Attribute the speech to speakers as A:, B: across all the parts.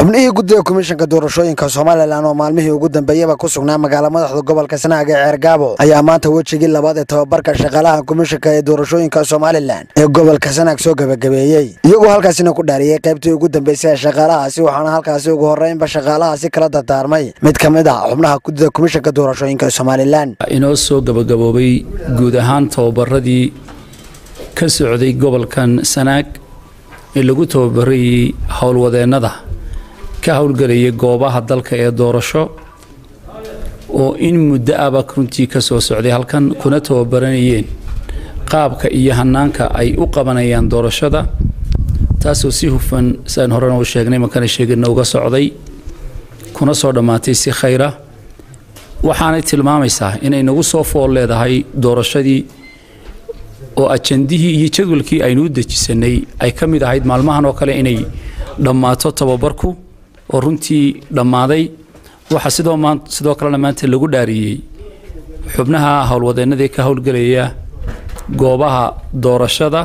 A: xubnihii guddiga komishanka doorashooyinka somalilan oo maalmihii ugu dambeeyaba ku sugnaa magaala madaxda gobolka sanaag ee ceergaabo ayaa maanta wejigii labaad ee tababarka shaqaalaha komishanka ee doorashooyinka somalilan ee gobolka sanaag soo gebagabeeyey iyagoo halkaasina ku dhaariyey qaybtii ugu dambeysay ee shaqaalahaasi waxaana halkaasi ugu horreynba shaqaalahaasi kala dardaarmay mid ka mid ah xubnaha guddida komishanka doorashooyinka somalilan
B: inoo soo gabagaboobay guud ahaan tababaradii ka socday gobolkan sanaag ee lagu tababarayay howlwadeennada ka howlgelayay goobaha dalka ee doorasho oo in muddo aba runtii ka soo socday halkan kuna tababaranayeen qaabka iyo hanaanka ay u qabanayaan doorashada taasoo si hufan siaan horena u sheegnay markana sheegana uga socday kuna soo dhammaatay si khayra waxaanay tilmaamaysaa inay nagu soo fool leedahay doorashadii oo ajandihii iyo jadwalkii aynu u dejisanay ay ka mid ahayd maalmahan oo kale inay dhammaato tababarku oo runtii dhammaaday waxaa sidoo sidoo kalena maanta lagu dhaariyey xubnaha howlwadeennadii ka howlgelaya goobaha doorashada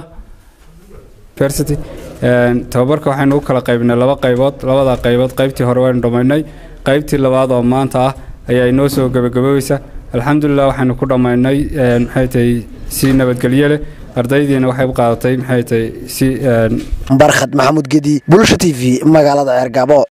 C: tababarka waxaynu u kala qaybnay laba qaybood labada qaybood qaybtii hore waynu dhammaynay qaybtii labaad oo maanta ah ayaa inoo soo gebagaboobeysa alxamdulilah waxaynu ku dhammaynay maxay tahay si nabadgelyo leh ardaydiina waxay u qaadatay maxay tahay si
A: barkhad maxamuud gedi bulsha t v magaalada ceergaabo